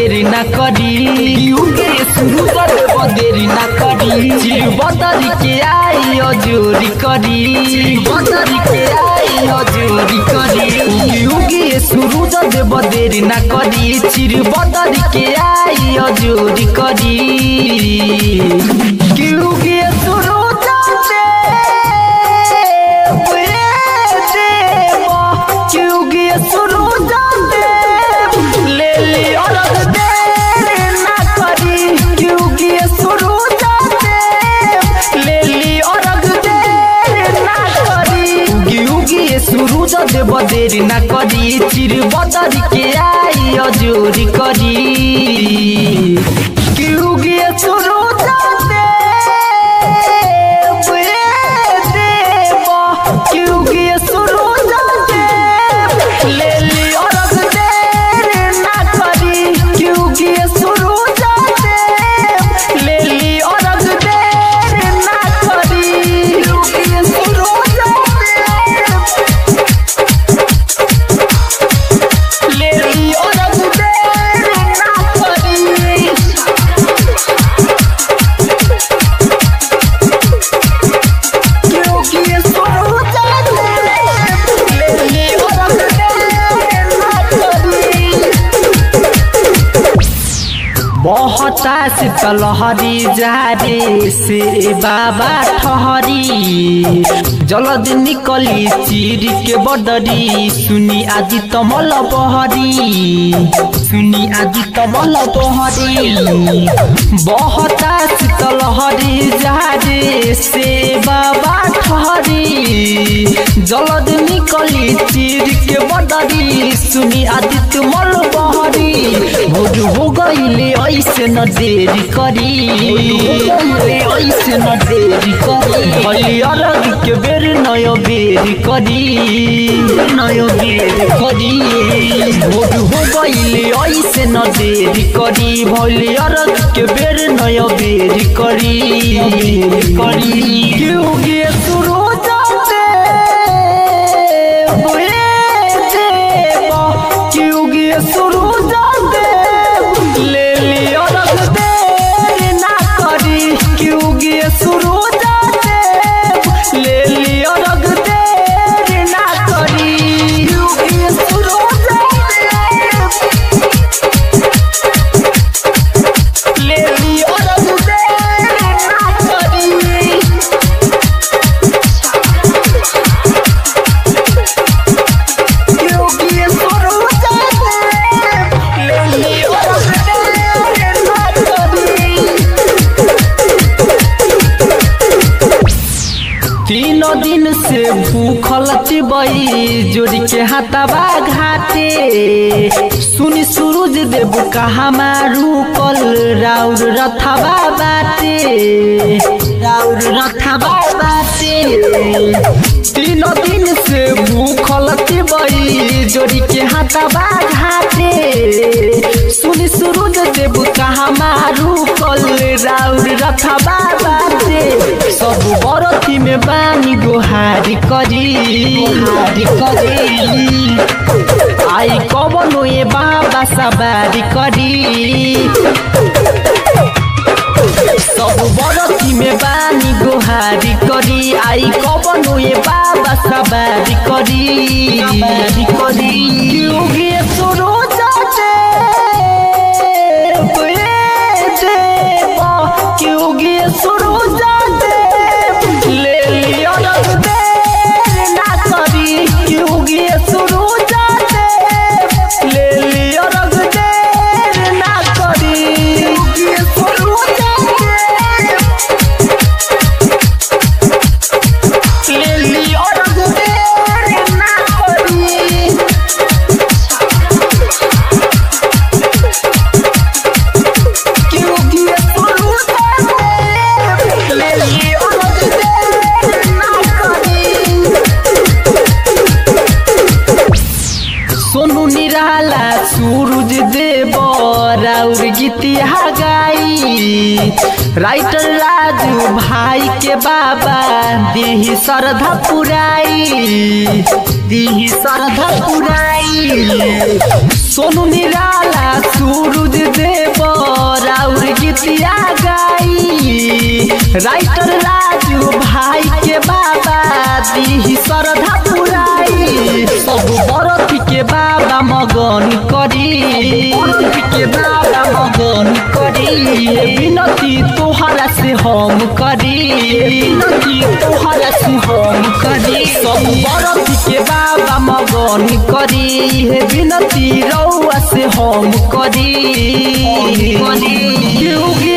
देरी ना करी उगे शुरू कर देब देरी ना करी चिर बदरी के आई अजोरी करी बदरी के आई अजोरी करी उगी उगे शुरू कर देब देरी ना करी चिर बदरी के आई अजोरी करी कि उगे शुरू जाते क्योंकि शुरू जाते ले ली अलग देर ना करी क्योंकि शुरू जाते ले ली अलग देर ना करी क्योंकि शुरू जाते बदेर ना करी चिर बदरी के आई अजोरी करी क्योंकि शुरू जाते क्योंकि शुरू जाते ले ली अलग देर ना करी क्योंकि शुरू जाते ले ली अलग देर ना करी क्योंकि शुरू जाते ले ली अलग देर ना करी क्योंकि शुरू जाते ले ली अलग देर ना करी बहता शीतलहरी जारे से बाबा ठहरी जलद निकली चिर के बदरी सुनी आदि तमल बहरी सुनी आदि तमल बहरी बहता शीतलहरी जारे से बाबा ठहरी जलद निकली चिर के बदरी सुनी आदि तुमल बहरी भोज हो गईले ऐसे न देरी करी ऐसे न देरी करी भली अलग के बेर नय बेर करी नय बेर करी भोज हो गईले ऐसे न देरी करी भली अलग के बेर नय बेर करी करी क्यों गे शुरू जाते क्योंकि शुरू जाते ले लियो रख देर ना करी क्योंकि शुरू जाते ले लियो रख देर ना करी क्योंकि शुरू जाते ले लियो रख देर ना करी क्योंकि शुरू जाते ले लियो रख देर ना करी तीनों दिन से भूखल चिबई जोड़ी के हाथाबा घाटे सुनी सूरज देव कहा मारू कल राउर रथाबा बाटे राउर रथाबा बाटे तीनों दिन से भूखल चिबई जोड़ी के हाथाबा घाटे सुनी सूरज देव कहा मारू कल राउर रथाबा बाटे सब बरती में बानी गोहारी करी गोहारी करी आई कबनो ए बाबा सवारी करी सब बरती में बानी गोहारी करी आई कबनो ए बाबा सवारी करी सवारी करी क्योंकि सुनो जाते क्योंकि शुरू जाते ले लियो रख देर ना करी क्योंकि शुरू जाते ले लियो रख देर ना करी क्योंकि शुरू जाते ले लियो रख देर ना करी क्योंकि शुरू जाते ले लियो रख देर ना करी सोनू निराला सूरज देव राउर गीतिया गाई राइटर राजू भाई के बाबा दिही श्रद्धा पुराई दिही श्रद्धा पुराई सोनू निराला सूरज गीतिया गाई राइटर राजू भाई के बाबा दी श्रद्धा पुराई सब बरती के बाबा मगन करी बरती के बाबा मगन करी विनती तोहरा से हम करी विनती तोहरा से हम करी सब बरती के बाबा मगन करी हे विनती रउआ से हम करी करी